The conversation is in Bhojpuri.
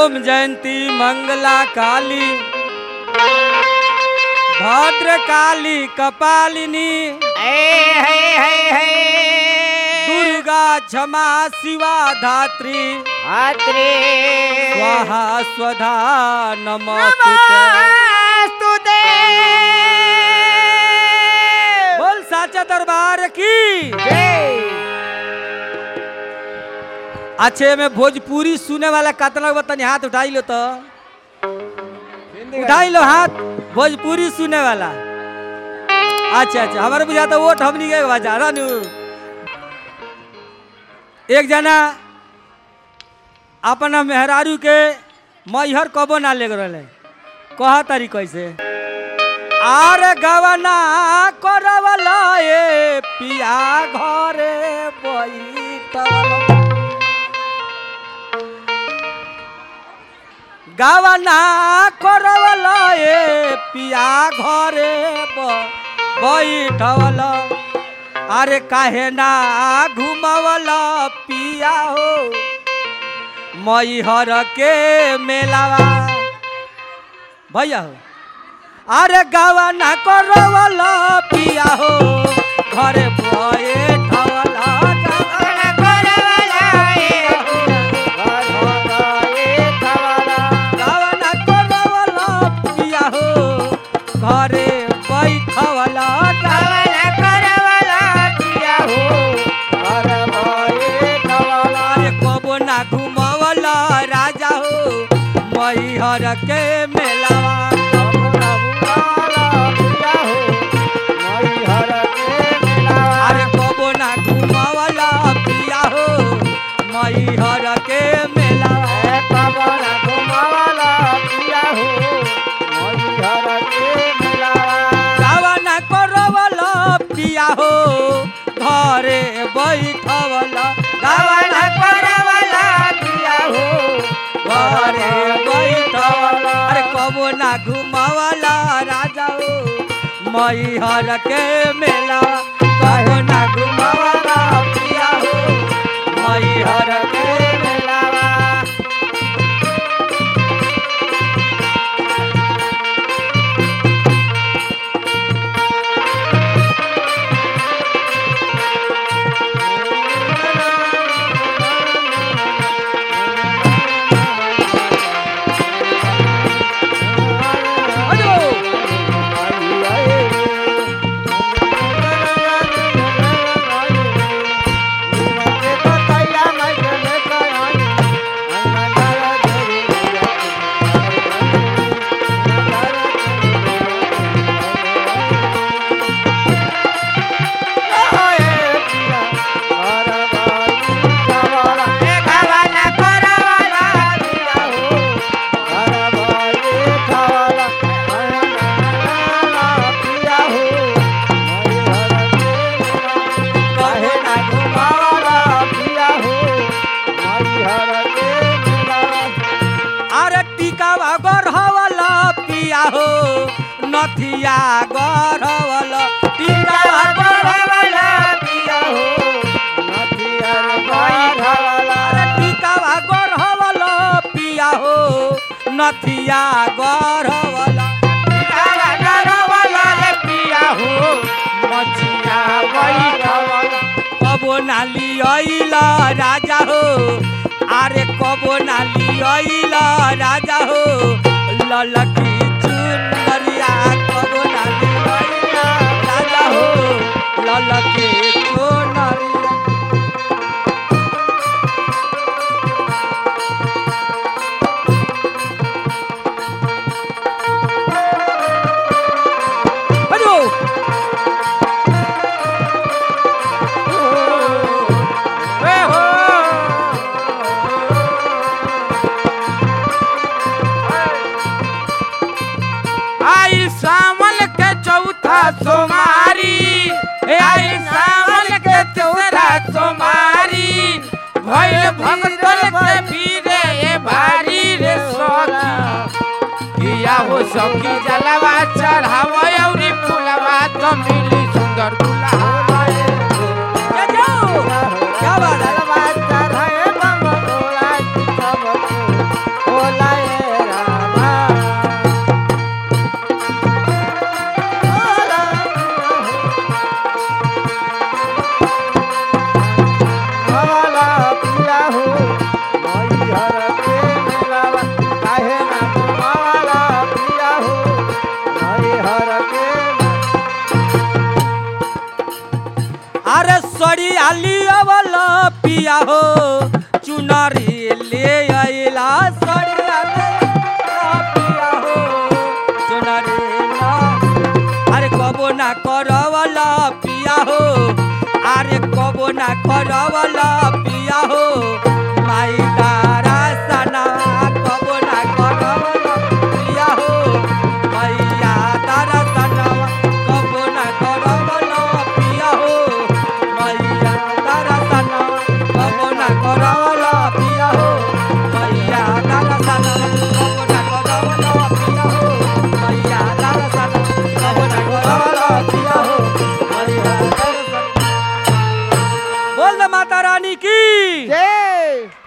ओम जयंती मंगला काली भद्र काली कपालिनी दुर्गा क्षमा शिवा धात्री स्वाहा स्वधा नमस्तुते बोल साचा दरबार की अच्छे में भोजपुरी सुने वाला कतना बतनी हाथ उठाई लो तो उठाई लो हाथ भोजपुरी सुने वाला अच्छा अच्छा हमारे बुझाता वोट हमनी के बजा रानू एक जना अपना मेहरारू के मैहर कबो ना ले रहे कहा तारी कैसे आर गवना करवला ए पिया घरे बैठल गवना करवला ए पिया घरे ब- बैठल अरे काहे ना घुमवल पिया हो मैहर के मेलावा भैया हो अरे गावा ना करवल पिया हो घरे बैठवल गावा ना करवल पिया हो घरे बैठवल अरे कबो ना घुमवल राजा हो मैहर के मेलावा अरे कबो ना घुमवल पिया हो मैहर के मेलावा गावा ना करवल पिया हो घरे बैठवल गावा ना घरे बैठवल अरे कबो ना घुमवल राजा हो मैहर के मेला कबो ना घुमवल पिया हो मैहर के मेलावा अजो कबो ना घुमवल अरे टिकावा गढ़वल पिया हो नथिया गढ़वल टिकावा गढ़वल पिया हो अरे टिकावा गढ़वल पिया हो नथिया गढ़वल कबो नाली अइल राजा हो अरे कबो नाली अइल राजा हो ललकी चुनरिया कबो नाली अइल राजा हो ललकी चुनरिया अजो ए हो आई सावन के चौथा सोमारी आई सावन लिया वाला पिया हो चुनरी ले आइला सड़िया ले आइला पिया हो चुनरी ना अरे कबो ना करवला पिया हो अरे कबो ना करवला पिया हो माई तारा सना कबो ना करवला पिया हो मैया तारा सना कबो ना करवला पिया हो मैया तारा सना कबो ना करवला पिया हो मैया तारा सना कबो ना करवला पिया हो मैया तारा सना कबो ना करवला पिया हो मैया तारा सना बोल दे माता रानी की जय